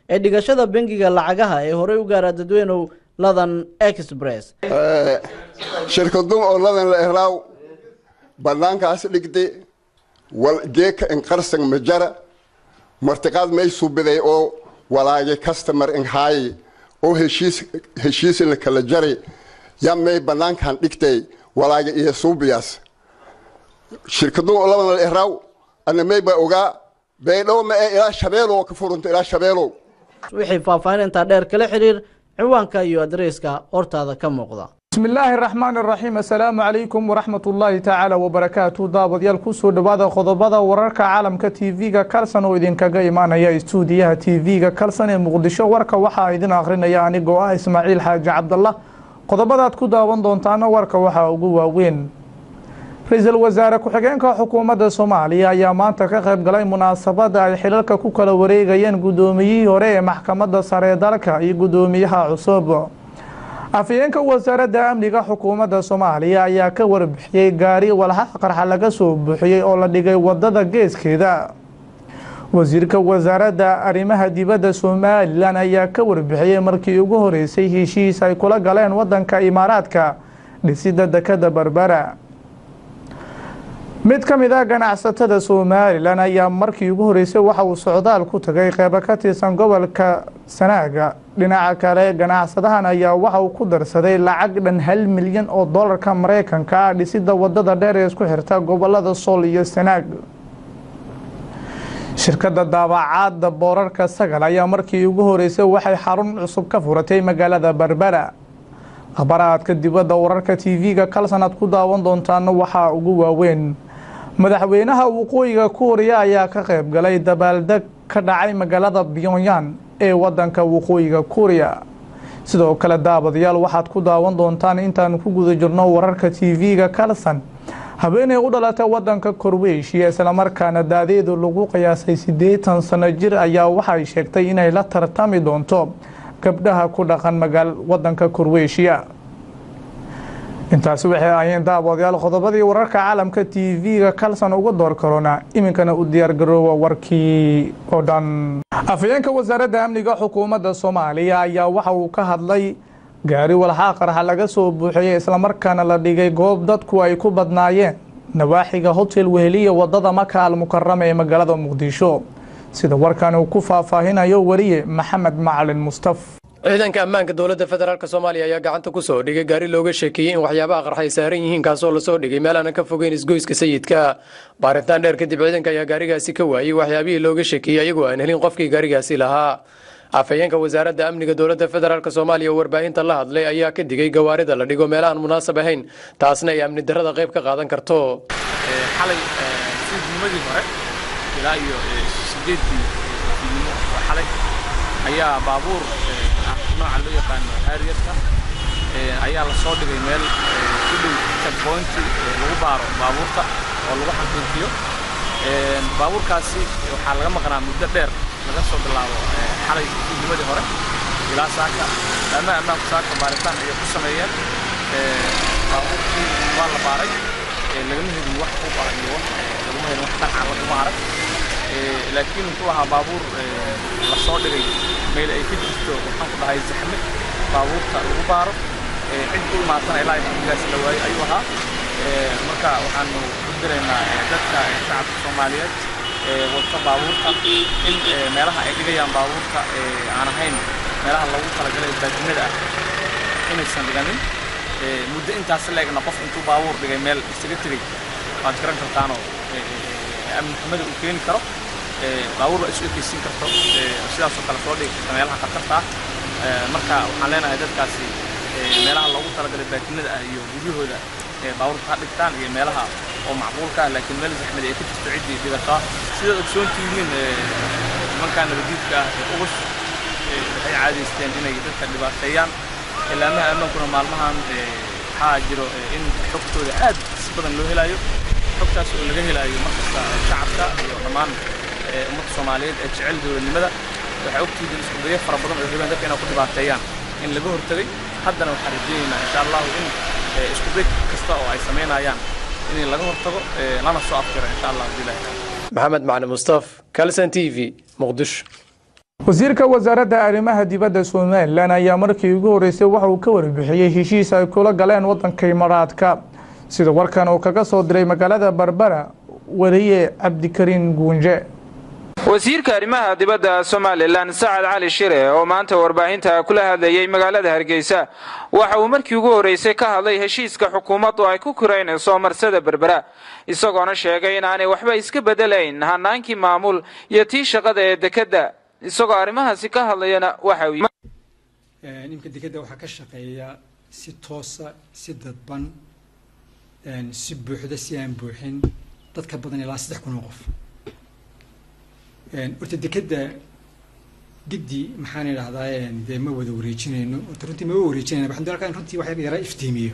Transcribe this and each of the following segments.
ee dhigashada bangiga lacagaha ee horey u gaara dadweynow ladan express shirkadun oo ladan la ehlaaw bannaankaas dhigde wal geeka in qarsan majara martiqaad may subiday oo walaage customer in haaye oo heshiis heshiis in la kala jaray yaa may bannaankan dhigtay walaage iyo suubiyaas shirkadun oo ladan la ehlaaw ana may ba ogaa baydhow ma ee ilaa shabeelow ka furunta ilaa shabeelow wixii faahfaahintaa dheer kala xiriir ciwaanka iyo adreyska hortaada ka muuqda بسم الله الرحمن الرحيم السلام عليكم ورحمة الله تعالى وبركاته دابديال كسو دبادة خضبادة وراركا عالمka TV-ga kalsan oo idinkaga imaanaya istuudiyaha TV-ga kalsan ee muqdisho warka waxaa idin akhrinaya anigoo ah ismaaciil xaaji cabdallah qodobadaad ku daawan doontaana warka waxaa ugu waaweyn ra-iisul wasaare ku-xigeenka xukuumadda soomaaliya ayaa maanta ka qayb galay munaasabada ay xilalka ku kala wareegayeen guddoomiyihii hore ee maxkamadda sare ee dalka iyo guddoomiyaha cusub afhayeenka wasaaradda amniga xukuumadda soomaaliya ayaa ka warbixiyey gaari walxax qarxa laga soo buuxiyey oo la dhigay wadada geeskeeda wasiirka wasaaradda arrimaha dibadda somalilan ayaa ka warbixiyey markii ugu horeysay heshiis ay kula galeen wadanka imaaraadka dhisida dekada berbera mid ka mid ah ganacsatada somalilan ayaa markii ugu horeysay waxa uu socdaal ku tagay qeybo ka tirsan gobolka sanaaga dhinaca kale ganacsadahan ayaa waxa uu ku darsaday lacag dhan hal milyan oo dolarka mareykanka ah dhisida wadada dheer ee isku xirta gobolada sool iyo sanaag shirkadda daabacaadda boorarka sagal ayaa markii ugu horeysay waxay xarun cusub ka furatay magaalada berbera khabaraadka dibadda wararka tv-ga kalsan aad ku daawan doontaana waxaa ugu waaweyn madaxweynaha waqooyiga kuuriya ayaa ka qayb galay dabaaldeg ka dhacay magaalada pyongyang ee wadanka waqooyiga kuuriya sidoo kale daabadayaal waxaad ku daawan doontaan intaan ku guda jirno wararka tv-ga kalsan habeenay u dhalatay wadanka korweyshiya islamarkaana daadeedu lagu qiyaasay siddeetan sano jir ayaa waxay sheegtay inay la tartami doonto gabdhaha ku dhaqan magaal wadanka korweyshiya intaasi waxay ahayeen daawadayaal qodobadii wararka caalamka tv-ga kalsan uga door karona iminkana u diyaargaroowa warkii oo dhan afhayeenka wasaaradda amniga xukuumadda soomaaliya ayaa waxa uu ka hadlay gaari walxaa qarxa laga soo buuxiyey islamarkaana la dhigay goob dadku ay ku badnaayeen nawaaxiga hotel weheliya wadada maka almukarama ee magaalada muqdisho sida warkan uu ku faahfaahinayo wariye maxamed macalin mustaf ciidanka ammaanka dowladda federaalk soomaaliya ayaa gacanta ku soo dhigay gaari looga sheekeeyey in waxyaabaha qarxa ay saaran yihiin kaasoo lasoo dhigay meel aanan ka fogeyn isgoyska sayidka baaritaan dheer kadib ciidanka ayaa gaarigaasi ka waayey waxyaabihii looga sheekeeyey ayagoo aan helin qofkii gaarigaasi lahaa afhayeenka wasaaradda amniga dowladda federaalk soomaaliya oo warbaahinta la hadlay ayaa ka digay gawaarida la dhigo meelahaan munaasab ahayn taasna ay amni darrada qayb ka qaadan karto xalay suuqnimadii hore ilaa iyo sideedii fiidnimo oo xalay ayaa baabuur nooca loo yaqaano harrierka ayaa la soo dhigay meel u dhow checkpointi lagu baaro baabuurta oo lagu xaqiijiyo baabuurkaasi waxaa laga maqnaa muddo dheer laga soo bilaabo xalay suuqnimadii hore ilaa saaka ama ammaanku saaka baaritaan ayay ku sameeyeen baabuurkii waa la baaray lagama helin wax u bara iyo wax laguma helin wax dhaqca laguma arag laakiin wuxuu ahaa baabuur la soo dhigay meel ay ka jirto waxaan ku dhahay zaxme baabuurta lagu baaro cid u imaatana ilaa xilligaas la waayey ayuu ahaa marka waxaanu u diraynaa dadka shacabka soomaaliyeed wadka baabuurta in meelaha ay dhigayaan baabuurta aan ahayn meelaha loogu talagalay baadinada ah inaysan dhiganin muddo intaas leegna qof intuu baabuur dhigay meel isaga tegey waad garan kartaanoo amni xumada uu keeni karo baabuur la isu ekeysiin karto sidaasoo kale soo dhigi karta meelaha khatarta ah marka waxaan leenahay dadkaasi meelaha loogu talagalay baatinada ah iyo guryahooda baabuurta ha dhigtaan iyo meelaha oo macquulka ah laakiin meel zaxmadi ay ka jirto ciddii dhigataa sidaad ogsoon tihiin nimankaa nabadiidka ah ee ubus waxay caadaysteen inay dadka dhibaateeyaan ilaamaha ammaankuna maalmahan waxaa jiro in xogtooda aad si badan loo helayo xogtaas oo laga helayo markasta shacabka iyo dhammaan ummadda soomaaliyeed ee jecel dowladnimada waxay ogtihiin isku dayo fara badan oo rabeen dadka inay ku dhibaateeyaan in laga hortagay haddana waxaan rajaynaynaa insha allahu in isku day kasta oo ay samaynayaan in laga hortago lana soo afjiro insha allah bilahi maxamed macalin mustaf kalson t v muqdisho wasiirka wasaaradda arrimaha dibadda somalilan ayaa markii ugu horeysay waxa uu ka warbixiyey heshiis ay kula galeen waddanka imaaraadka sida warkan uu kaga soo diray magaalada barbara wariye cabdikariin guunje wasiirka arrimaha dibadda somalilan sacad cali shire oo maanta warbaahinta kula hadlayey magaalada hargeysa waxa uu markii ugu horreysay ka hadlay heshiiska xukuumaddu ay ku kuraynayso marsada berbera isagoona sheegay in aanay waxba iska bedelayn hanaankii maamul iyo tii shaqada ee dekedda isagoo arrimahaasi ka hadlayana waxa uu imka dekedda waxaa ka shaqeeya si toosa si dadban si buuxda si aan buuxin dad ka badan ilaa saddex kun oo qof horta dekedda giddi maxaan idhahdaa dee ma wada wareejinayno horta runtii mama wareejinayna waxaan doonaa in runtii wax yara iftiimiyo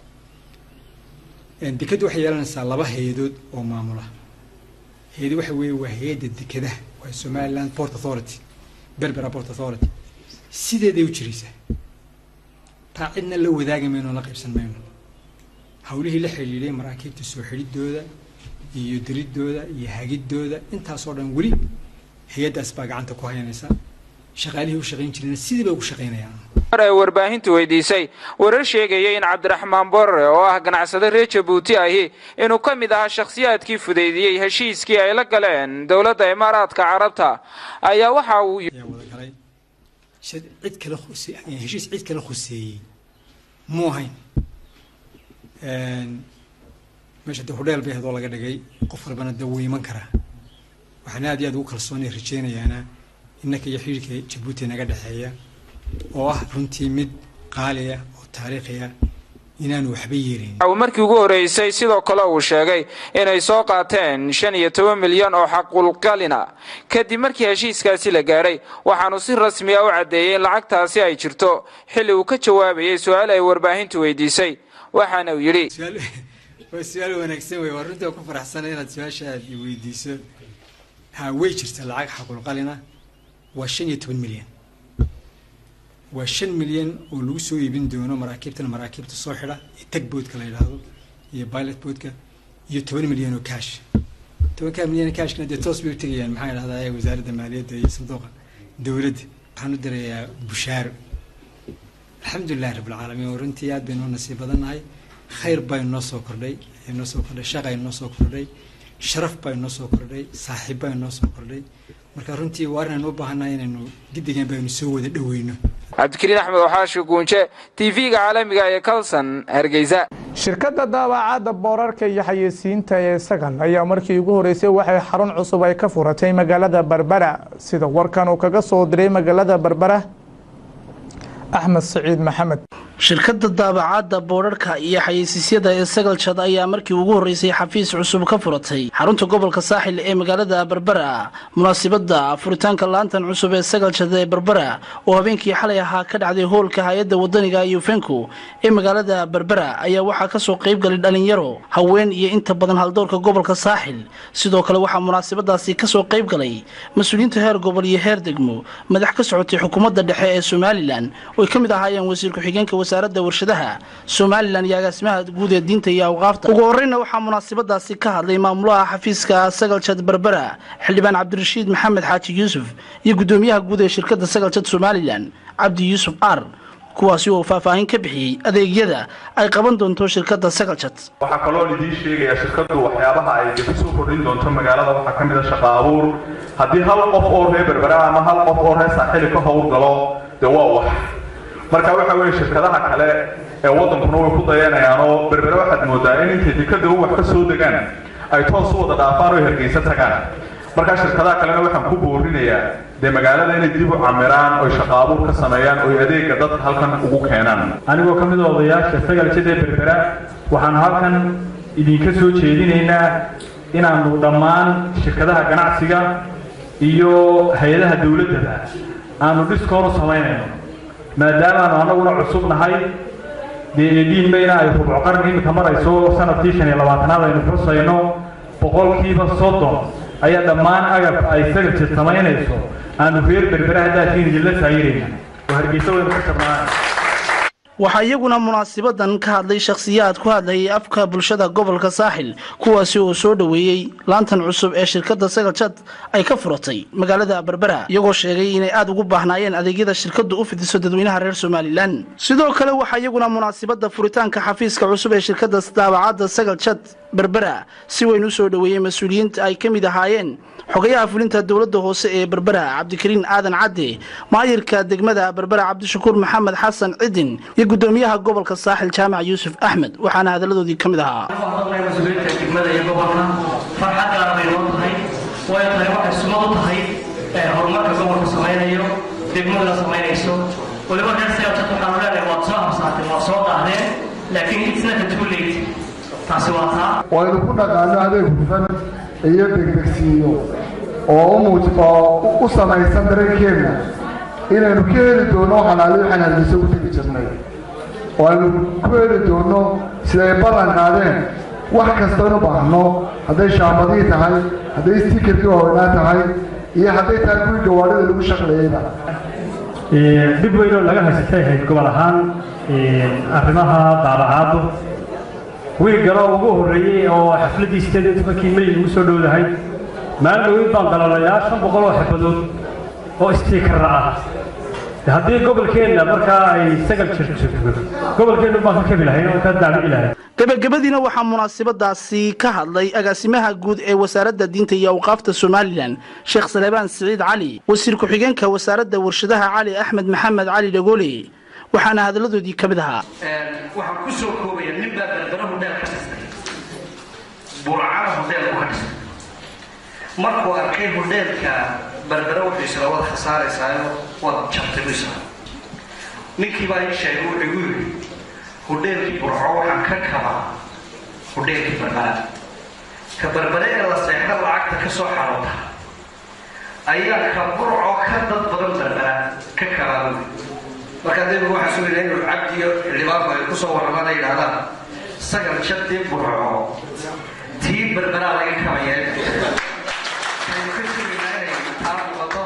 dekeddu waxay yeelanaysaa laba hay-adood oo maamula hay-ado waxa weeye waa hay-adda dekedaha waa somaliland port authority berbera port authority sideeday u jiraysaa taa cidna la wadaagi mayno la qaybsan mayno hawlihii la xidhiidhay maraakiibta soo xidhidooda iyo diridooda iyo hagidooda intaasoo dhan weli hay-addaas baa gacanta ku haynaysa shaqaalihii u shaqayn jirayna sidii bay ugu shaqaynayaan mar ay warbaahintu weydiisay warar sheegaya in cabdiraxmaan borre oo ah ganacsade reer jabuuti ahi inuu ka mid ahaa shakhsiyaadkii fudaydiyey heshiiskii ay la galeen dowladda imaaraadka carabta ayaa waxa uu ayaa wada galay cid kale heshiis cid kale khuseeyey muu ahayn meesha de hudheel bay hadoo laga dhigay qof walbana de wuu iman karaa waxaan aad iyo aad ugu kalsoonay rajaynayaana innaka iyo xidhiirka jabuuti naga dhexeeya oo ah runtii mid qaali ah oo taariikhi ah inaanu waxba yeelin uu markii ugu horreysay sidoo kale uu sheegay inay soo qaateen shan iyo toban milyan oo xaqulqalina kadib markii heshiiskaasi la gaadhay waxaanu si rasmi a u caddeeyey in lacagtaasi ay jirto xilli uu ka jawaabayay su-aal ay warbaahintu weydiisay waxaana uu yidhi waa su-aal wanaagsan wey waa runtii ku faraxsana inaad su-aasha aad weydiiso ha way jirta lacag xaqulqalina waa shan iyo toban milyan waa shan milyan oo lagu soo iibin doono maraakiibtan maraakiibta soo xidha iyo tag boodka la yidhaahdo iyo pilot boodka iyo toban milyan oo cash tobankaa milyan oo cashkana dee toos bay u tegayaan maxaa idhahdaa wasaaradda maaliyadda iyo sanduuqa dowladda waxaan u dirayaa bushaaro alxamdulilahi rabbilcaalamiin oo runtii aad baynu nasiib badannahay khayr baa inoo soo kordhay inoo soo kordhay shaqa inoo soo kordhay sharaf baa inoo soo kordhay saaxiib baa inoo soo kordhay marka runtii waa arrinaynu u baahannahay inaynu giddigan baynu soo wada dhoweyno cabdikariin axmed waxaashi guunje tv-ga caalamiga ee kalson hargeysa shirkadda daabacadda boorarka iyo xayeysiinta ee sagan ayaa markii ugu horeysay waxay xarun cusub ay ka furatay magaalada berbera sida warkan uu kaga soo diray magaalada berbera axmed saciid maxamed shirkadda daabacadda boodharka iyo xayeysiisyada ee sagaljad ayaa markii ugu horreysay xafiis cusub ka furatay xarunta gobolka saaxil ee magaalada berbera munaasibadda furitaanka laantan cusub ee sagaljad ee berbera oo habeenkii xalay ahaa ka dhacday hoolka hay-adda wadaniga yufenko ee magaalada berbera ayaa waxaa kasoo qaybgalay dhalinyaro haween iyo inta badan haldoorka gobolka saaxil sidoo kale waxaa munaasibadaasi kasoo qaybgalay mas-uuliyiinta heer gobol iyo heer degmo madax ka socotay xukuumadda dhexe ee somalilan oo ay ka mid ahaayeen wasiir ku-xigeenka wasaaradda warshadaha somalilan iyo agaasimaha guud ee diinta iyo awqaafta ugu horeyna waxaa munaasibadaasi ka hadlay maamulaha xafiiska sagaljad berbera xildhibaan cabdirashiid maxamed xaaji yuusuf iyo guddoomiyaha guud ee shirkadda sagaljad somalilan cabdi yuusuf ar kuwaasi oo faahfaahin ka bixiyey adeegyada ay qaban doonto shirkadda sagaljad waxaa kaloo idiin sheegayaa shirkaddu waxyaabaha ay dib usoo kordhin doonto magaalada waxaa ka mid a shaqa abuur haddii hal qof oo reer berbera ama hal qof oo reer saaxili ka howlgalo dee waa wax marka waxa weeye shirkadaha kale ee waddankuna way ku dayanayaan oo berbere waxaad moodaa in intay dekada u wax ka soo degaan ay toos u wada dhaafaan oo hargeysa tagaan markaa shirkadaha kalena waxaan ku boorinayaa dee magaalada inay dib u camiraan oy shaqa abuur ka sameeyaan oy adeega dadka halkan ugu keenaan anigoo ka mid a odayaasha sagaljada ee berbera waxaanu halkan idinka soo jeedinaynaa inaanu dhammaan shirkadaha ganacsiga iyo hay-adaha dowladdaba aanu dhiskoor u samaynayno maadaamaanu annaguna cusub nahay dee eediinbayna ay rubco qarni iminka marayso sanadkii shan iyo labaatanaad aynu xusayno boqolkiiba soddon ayaa dhammaan agabka ay sagalja samaynayso aanu reer berbera haddaatiin idinla saayirayna oo hargeysa waynu ka shabnaan waxaa iyaguna munaasibadan ka hadlay shakhsiyaad ku hadlayay afka bulshada gobolka saaxil kuwaasi oo soo dhoweeyey laantan cusub ee shirkadda sagaljad ay ka furatay magaalada berbera iyagoo sheegay inay aada ugu baahnaayeen adeegyada shirkaddu u fidiso dadweynaha reer somalilan sidoo kale waxaa iyaguna munaasibada furitaanka xafiiska cusub ee shirkadda daabacadda sagaljad berbera si weyn u soo dhoweeyey mas-uuliyiinta ay ka mid ahaayeen xogayaha fulinta dowladda hoose ee berbera cabdikariin aadan cadde maayirka degmada berbera cabdishakuur maxamed xasan cidin iyo gudoomiyaha gobolka saaxil jaamac yuusuf axmed waxaana hadaladoodii ka mid ahaa mas-uuliyiinta degmada iyo gobolka farxad gaar bay noo tahay way tahay waxay sumad u tahay horumarka gobolka samaynayo degmaduna samaynayso waliba reer sayabsad waxaanu leenahay waad soo habsaateen waad soo daahdeen laakiin it's not too late taasi waa taa waynu ku dhaqaano adeeg hufan iyo degdegsiiyo oo u muuj oo u samaysan dareenkeenna inaynu ka heli doono xalaali waxaan hargeysa u tegi jirnay oo aynu ku heli doono siday ballan qaadeen wax kastaynu baahno hadday shaambadii tahay hadday stikerkii hooynaa tahay iyo hadday tahay kuwii gawaadhida lagu shaqleeyeyba dhib weynoo laga haysatay ahayd gobol ahaan arrimaha daabacaaddu wiilgaloo ugu horreeyey oo xafladdii sideed iyo tobankii may ugu soo dhowdahay maalin dhowin baan dalalayaa shan boqol oo xirfadood oo istiikarra ah haddii gobolkeenna markaa ay sagal jirto gobolkeennu baan ka kabi lahayn oo ka daabici lahayn gebagabadiina waxaa munaasibadaasi ka hadlay agaasimaha guud ee wasaaradda diinta iyo awqaafta somalilan sheekh salebaan siciid cali wasiir ku-xigeenka wasaaradda warshadaha cali axmed maxamed cali dhagoole waxaana hadaladoodii ka mid ahaa waxaan ku soo koobaya nin baa berbera hudheel ka dhistay burcana hudheel ku ka dhistay markuu arkay hudheelka berbera wuxuu isla wad khasaaraysaayo wad jabtay buu isla ninkii baa ii sheegay wuxuu igu yidhi hudheelkii burco waxaan ka kabaa hudheelkii berbera ka berbere ee la seexda lacagta ka soo xaroota ayaa ka burco ka dad badan berbera ka kabaa buu marka dayba waxaa sugayna inuu cabdiyo xildhibaanku ay kusoo warramaan ay yidhahdaan sagal jadii burco tii berberaa laga kabayeen aynu ka sugaynaa inay taa muuqato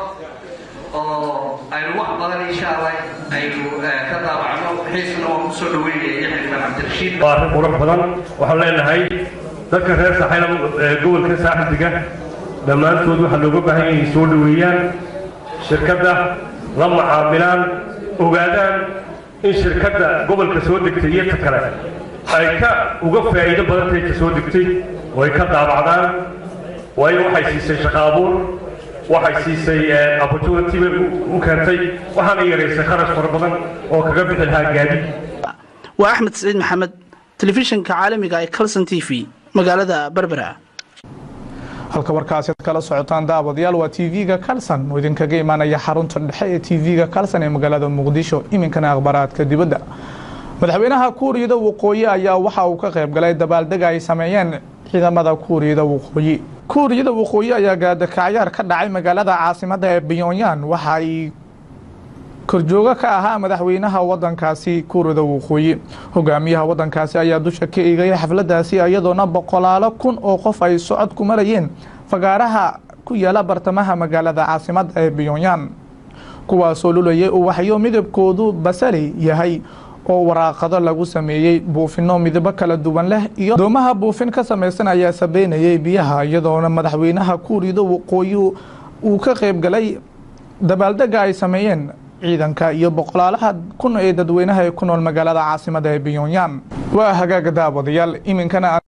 oo aynu wax badan insha allah aynu ka daabacno xiisna waan kusoo dhaweynaya iyo xildhibaan cabdirashiid waa arrin qurux badan waxaan leenahay dadka reer saaxiil gobolka saaxildiga dhammaantood waxaa looga baahan yahay inay soo dhoweeyaan shirkadda la macaamilaan ogaadaan in shirkadda gobolka soo degtay iyo ta kale ay ka uga faa'iido badantahay ka soo degtay oo ay ka daabacdaan waayo waxay siisay shaqo abuur waxay siisay opportunity bay u keentay waxaana yaraysay kharash fara badan oo kaga bixi lahaa gaadiid waa axmed siciid maxamed telefishinka caalamiga ee calson t v magaalada berbera halka warkaasi ad kala socotaan daawadayaal waa t v-ga kalson oo idinkaga imaanaya xarunta dhexe ee t v-ga kalson ee magaalada muqdisho iminkana akhbaraadka dibadda madaxweynaha kuuriyada waqooyi ayaa waxa uu ka qayb galay dabaaldega ay sameeyeen ciidamada kuuriyada waqooyi kuuriyada waqooyi ayaa gaadakacyaar ka dhacay magaalada caasimada ee pyonyan waxa ay korjoogo ka ahaa madaxweynaha wadankaasi kuuriyada waqooyi hogaamiyaha wadankaasi ayaa dusha ka eegaya xafladaasi iyadoona boqolaalo kun oo qof ay socod ku marayeen fagaaraha ku yaala bartamaha magaalada caasimada ee pyonyan kuwaasoo lulayay uwaxyo midabkoodu basali yahay oo waraaqado lagu sameeyey buufino midabo kala duwan leh iyo doomaha buufin ka samaysan ayaa sabeynayay biyaha iyadoona madaxweynaha kuuriyada waqooyi uu ka qayb galay dabaaldega ay sameeyeen ciidanka iyo boqolaalaha kun ee dadweynaha ee ku nool magaalada caasimada ee pyonyan waa hagaaga daawadayaal iminkana